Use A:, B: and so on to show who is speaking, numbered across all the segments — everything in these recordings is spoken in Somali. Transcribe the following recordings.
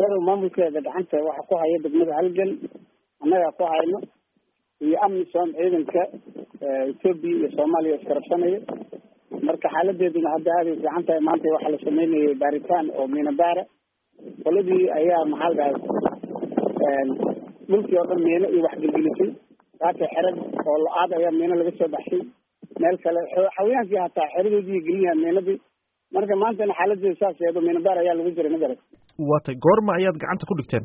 A: magaalada maamulkeeda gacanta waxa ku haya degmada halgan annagaa ku hayno iyo amisom ciidanka etoobiya iyo soomaaliya iskarabsanaya marka xaaladeeduna hadda aaday fiican tahay maanta waxaa la sameynayay baaritaan oo miinabaara qoladii ayaa maxaa dhahay dhulkii oo dhan miino iyo waxgelgelisay saaka xerad oo lo-aad ayaa miino laga soo baxshay meel kale xawayaankii hataa xeradoodii gelinyaha miinadii marka maantana xaaladeeda saas eedo miinabaar ayaa lagu jiray magarat
B: waatay goorma ayaad gacanta ku dhigteen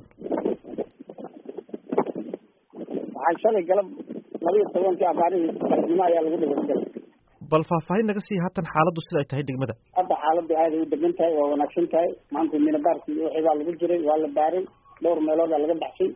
A: waxaa shalay galab laba iyo tobankii abaarihii galabnimo ayaa lagu dhigay magarat
B: bal faahfaahin naga sii haatan xaaladdu sida ay tahay degmada
A: hadda xaaladdu aaday u degan tahay waa wanaagsan tahay maanta miinabaarkii wixii baa lagu jiray waa la baaray dhowr meeloodaa laga baxshay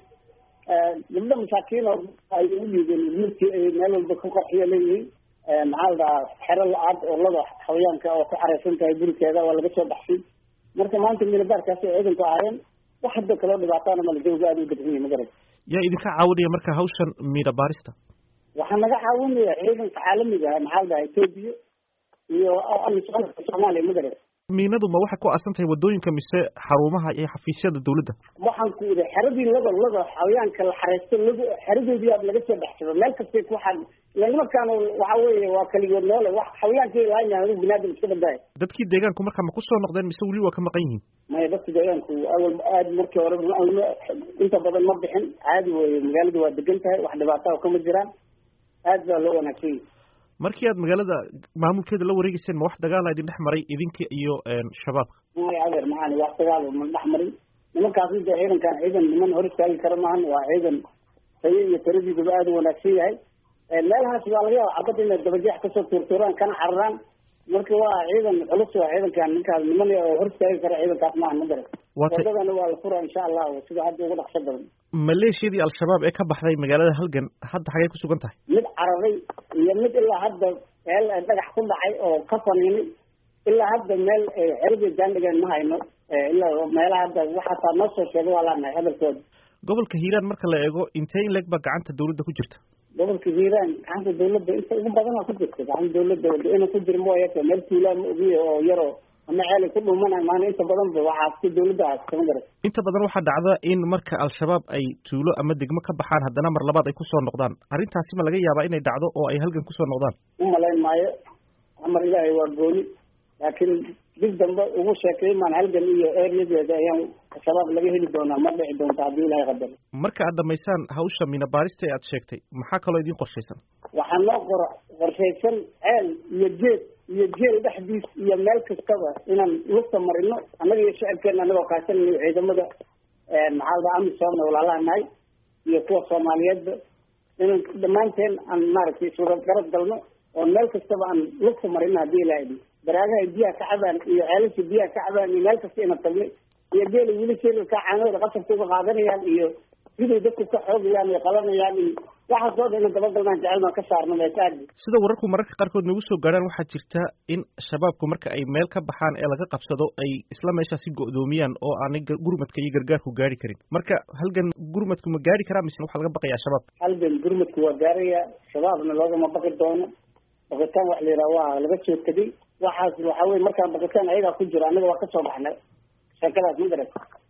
A: gabdho masaakiin oo ay u dhiibeen midkii ay meel walba ku qarxiya leeyihiin maxaa la dhahaa xero la-aad oo lada xawayaanka oo ku xareysan tahay gurikeeda waa laga soo baxshay marka maanta miinabaarkaasi ciidanku ahaayeen wax hadda kaloo dhibaataana mala jawga aada u degan yahay magarat
B: yaa idinka caawinaya marka hawshan miina baarista
A: waxaa naga caawinaya ciidanka caalamiga ah maxaa la dhaha etoobiya iyo amisoonka soomaaliya magarat
B: miinadu ma waxay ku aasan tahay waddooyinka mise xarumaha iyo xafiisyada dawladda
A: waxaan ku idhi xeradii lada lada xawayaanka la xareysto lado xeradoodii aad laga soo baxsado meel kastay ku xad ila nimankaan waxa weeye waa kaligood noole wax xawayaankii laanya anigu binaadam iska badaayo
B: dadkii deegaanku marka ma kusoo noqdeen mise weli waa ka maqan yihiin
A: maya dadka deegaanku awal aada markii hore inta badan ma bixin caadi weye magaaladu waa degan tahay wax dhibaataa kama jiraan aad baa loo wanaagsan yahi
B: markii aad magaalada maamulkeeda la wareegeyseen ma wax dagaala idin dhex maray idinka iyo shabaabka
A: maya adeer maxaan wax dagaal ma dhex marin nimankaasna dee ciidankan ciidan niman hor istaagi kara maahan waa ciidan tayo iyo taradiiduba aada u wanaagsan yahay meelahaas waa laga yaaba cabadda inay dabajeex kasoo tuurtuuraan kana cararaan marka waa ciidan culus waa ciidankan ninkaas niman hor istaagi kara ciidankaas maahan ma garan wadadana waa la furaa insha allahu sida hadda ugu dhaqso badan
B: maleeshiyadii al-shabaab ee ka baxday magaalada halgan hadda xagee kusugan tahay
A: mid cararay iyo mid ilaa hadda meel dhagax ku dhacay oo ka faniinay ilaa hadda meel xeradii jaandhigeen ma hayno ilaa meelaha hadda waxaataa noo soo sheegay waa laanahay hadalkooda
B: gobolka hiiraan marka la eego intee in leeg baa gacanta dawladda ku jirta
A: gobolka hiiraan gacanta dawladda inta ugu badanaa ku jirta gacanta dawladda ina ku jira mooya meel tuulaa ma ogiya oo yaroo ama ceelay ku dhuumanay maana inta badan ba waxaa si dawladda aas kama garan
B: inta badan waxaa dhacda in marka al-shabaab ay tuulo ama degmo ka baxaan haddana mar labaad ay kusoo noqdaan arrintaasi ma laga yaabaa inay dhacdo oo ay halgan kusoo noqdaan
A: u malayn maayo amar ilaahay waa gooni laakiin dib dambe ugu sheekay maan halgan iyo ereyadeeda ayaan shabaab laga heli doonaa ma dhici doonta haddii ilahay qadaro
B: marka aad dhamaysaan hawsha mina baarista ee aad sheegtay maxaa kaloo idiin qorshaysan
A: waxaa noo qora qorshaysan ceel iyo geed iyo jeel dhexdiis iyo meel kastaba inaan lugta marino annaga iyo shicibkeena anagoo kaashanay ciidamada maxaa la amisom walaalaha nahay iyo kuwa soomaaliyeedba inaan dhammaanteen aan maaragtay iswada garab galno oo meel kastaba aan lugta marino haddii ilaha idin baraagaha biyaha ka cabaan iyo ceelasha biyaha ka cabaan iyo meel kasta inaan tagnay iyo geela weli sheelilka caanahooda qasabka uga qaadanayaan iyo siday dadku ka xoogayaan iyo qalanayaan iyo waxaas oo dhan ina dabagalnaan jecel baan ka saarno meesaadi
B: sida wararku mararka qaarkood nagu soo gaadhaan waxaa jirta in shabaabku marka ay meel ka baxaan ee laga qabsado ay isla meeshaasi go'doomiyaan oo aanay gurmadka iyo gargaarku gaari karin marka halgan gurmadku ma gaari karaa mise waxaa laga baqayaa shabaabka
A: halgan gurmadku waa gaaraya shabaabna loogama baqi doono baqitaan wax la yidhaha waa laga soo tegay waxaas waxa weye markaan baqitaan ayagaa ku jiro annaga waa kasoo baxnay sheekadaas ma garat